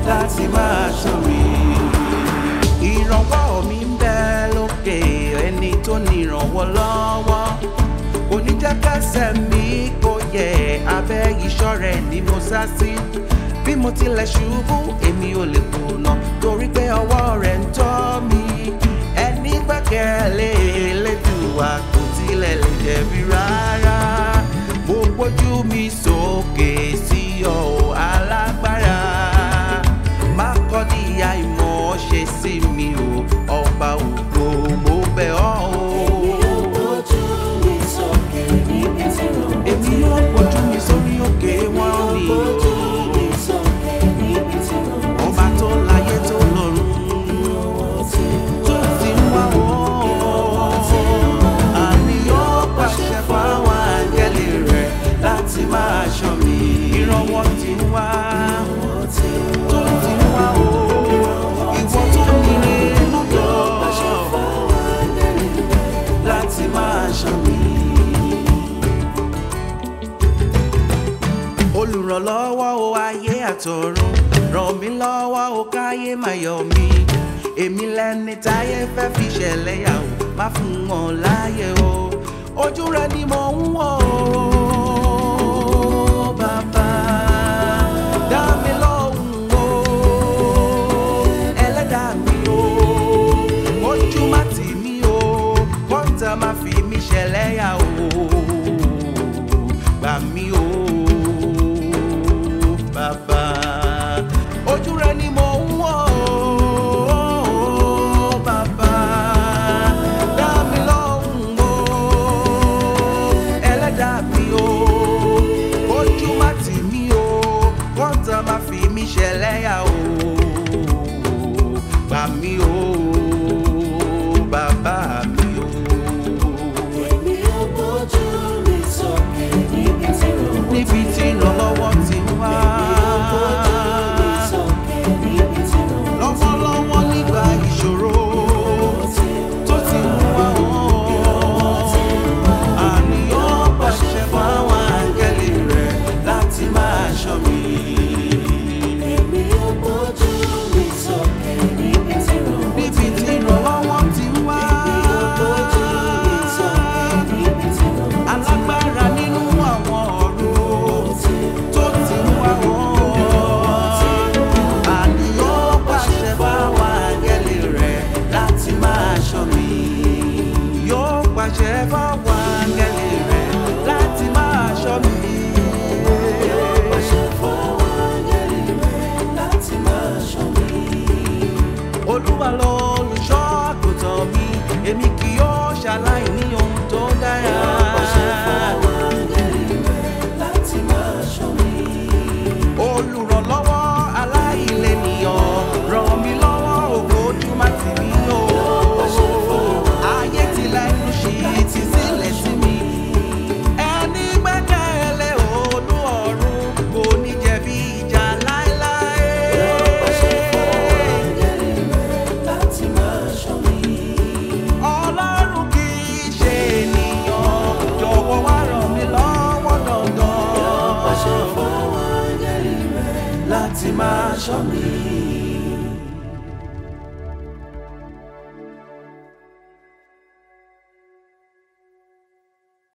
láti máa ṣọ́ mi. ìrànwọ́ mi ń bẹ lókè ẹni tó ní ìrànwọ́ lọ́wọ́ oníjàkásẹ̀ mi kò yẹ abẹ́ ìṣọ́ rẹ̀ ni mo sá sí bí mo tilẹ̀ ṣubú èmi ò lè kùnà torí pé ọwọ́ rẹ̀ ń tọ́ mi ẹni gbẹ́kẹ̀lé Elédùà kò tilẹ̀ lè jẹ̀bi rárá mo gbójú mi sókè sí ọ alágbára má kọ́ di àìmọ̀ ṣe sí mi o ọba ògo mo bẹ̀ ọ́ o. èmi yóò gbójú mi sórí òkè wọn ni o. ọba tó láyé tó lọ́run tó ti ń wá wọ́n. àmì yóò pàṣẹ fáwọn àgẹ́lì rẹ̀ láti máa ṣọ́ mi. ìrànwọ́ ti ń wá tó ti ń wá o. ìwọ tó nílé lọ́dọ̀ láti máa ṣọ́ mi. olùrànlọ́wọ́ o ayé àtọ̀run ràn mí lọ́wọ́ o káyé máa yọ̀ mí èmi lẹni táyé fẹ́ fi ṣẹlẹ̀ yà o má fún wọn láyé o ojú rẹ ni mo ń wò ó bàbá dá mi lóhùn o ẹlẹ́dàá mi o ojú má tì mí o kọ́ńtà má fi mí ṣẹlẹ̀ yà o gbà mí o bàbá ojú rẹ ni mo ń wò ó bàbá dá mi lóhùn o ẹlẹ́dàá mi o ojú má tì mí o kọ́ńtà má fi mí ṣẹlẹ́yà o gbà mí o bàbá mi o. níbi tí ìrànlọ́wọ́ ti wá. lọ́wọ́lọ́wọ́ nígbà ìṣòro tó ti ń wá wọ́n. àníyàn pàṣẹ fáwọn àgẹ́lì rẹ̀ láti máa ṣọ́ mi. níbi tí ìrànlọ́wọ́ ti wá. alágbára nínú àwọn ọ̀rọ̀ tó ti ń wá wọ́n. àníyàn pàṣẹ fáwọn àgẹ́lì rẹ̀ láti máa ṣọ́ mi. yóò pàṣẹ fáwọn àgẹ́lì rẹ̀ láti máa ṣọ́ mi. olúwa lọ olùṣọ́ àgùntàn mi èmi kì yóò ṣaláì ní ohun tó dára. olùrànlọ́wọ́ aláìlẹ́nìyàn ràn mí lọ́wọ́ ògo ojú má tì mí o. ayé ti lẹ́nu ṣì ti sílẹ̀ sí mi. ẹni gbẹ́kẹ̀lé olú ọ̀run kò ní jẹ̀bi ìjà láéláé. ọlọ́run kì í ṣe ènìyàn jọ̀wọ́ wá ràn mí lọ́wọ́ dandan láti máa ṣọ́ mi.